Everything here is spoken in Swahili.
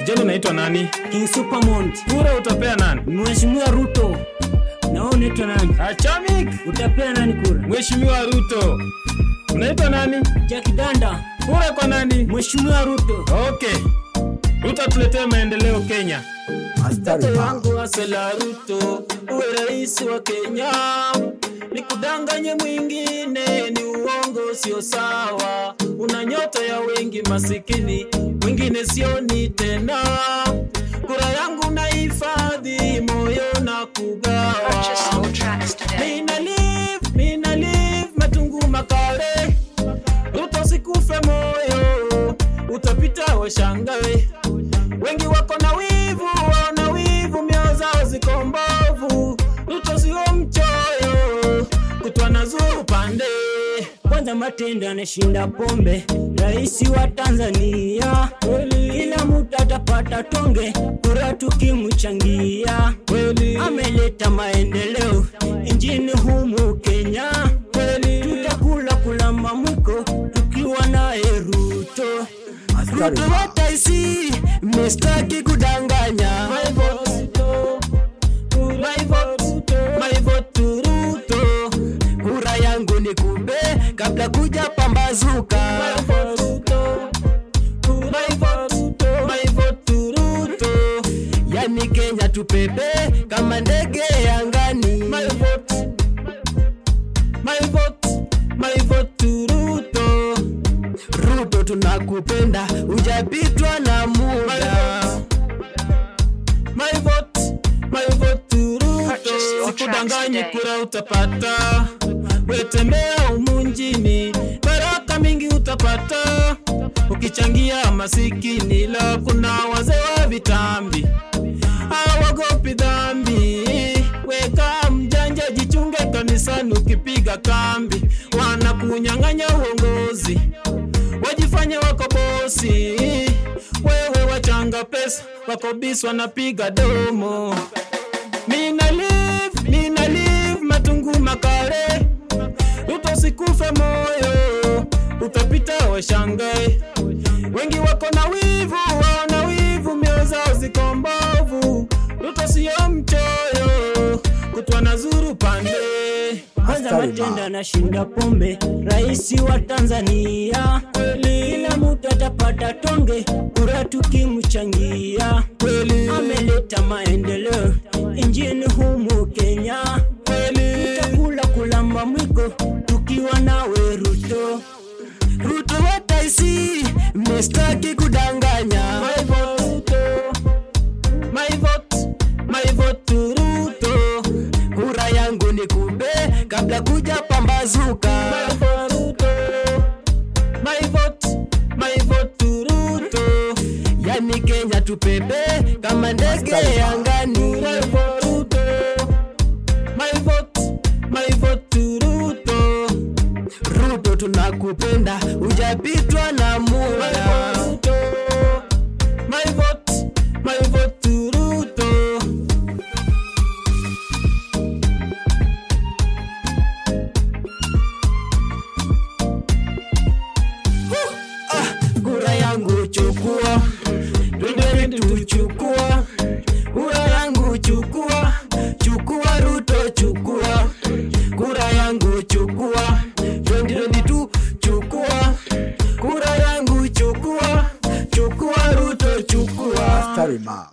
Kijana unaitwa nani? King Supermont, Kura utapea nani? Mheshimiwa Ruto. Na wewe unaitwa nani? Achamik. Utapea nani kura? Mheshimiwa Ruto. Unaitwa nani? Jack Danda, Kura kwa nani? Mheshimiwa Ruto. Okay. Ruto atuletee maendeleo Kenya. Mstari Mtoto ma. wangu Asela Ruto, uwe rais wa Kenya. Nikudanganye mwingine ni uongo, sio sawa. Una nyota ya wengi masikini, mwingine sioni tena. Kura yangu nahifadhi, moyo na kugawa. Purchase all tracks today. Mina live, mina live, matungu makale. Ruto sikufe moyo, utapita washangawe. Wengi wako na wivu, wana wivu, mioyo zao ziko mbovu. Ruto sio mchoyo, kutwa na zuru pande. Kwanza Matendo anashinda pombe, rais wa Tanzania. Kila mtu atapata tonge, kura tukimchangia. Kweli, Ameleta maendeleo nchini humu Kenya. Tutakula kula mamwiko tukiwa naye Ruto. Mstari Ruto ma. wataisi, mistaki kudanganya. my vote to, my vote to, my vote to Ruto. Kura yangu ni kube kabla kuja pambazuka. My vote to, my vote to, my vote to Ruto. Yani Kenya tupepe kama ndege angani. My vote, my vote, my vote to Ruto. Ruto tunakupenda, ujapitwa na muda. My vote, my vote to Purchase Ruto. your Sikudanganyi tracks today. kura utapata, wetembea humu nchini, baraka mingi utapata. Ukichangia masikini, la kuna wazee wa vitambi hawagopi dhambi. Weka mjanja, jichunge kanisani ukipiga kambi, wanakunyang'anya uongozi, wajifanya wako bosi, wewe wachanga pesa, wako bisi wanapiga domo. Mina live, mina live, matungu makale, utosikufe moyo, utapita washangae. Wengi wako na wivu, wana wivu, mioyo zao ziko mbovu. Ruto sio mchoyo, kutwa na zuru pande. Kwanza Mstari Matendo ma. anashinda pombe, rais wa Tanzania. Kila mtu atapata tonge, kura tukimchangia. Kweli, Ameleta maendeleo nchini humu Kenya. kweli, Tutakula kulamba mwiko tukiwa nawe Ruto. Ruto wataisi, mistaki kudanganya. my vote to, my vote, my vote to Ruto. Kura yangu ni kube kabla kuja pambazuka. My vote to, my vote, my vote to Ruto. Yani Kenya tupepe kama ndege angani. My vote to, my vote, my vote to Ruto. Ruto tunakupenda, ujapitwa na My muda. vote to, my vote, my vote to Ruto. Kura yangu chukua, twende tuchukua. Kura yangu chukua, chukua Ruto chukua. Kura yangu chukua, 2022 chukua. Kura yangu chukua, chukua Ruto chukua. Mstari ma.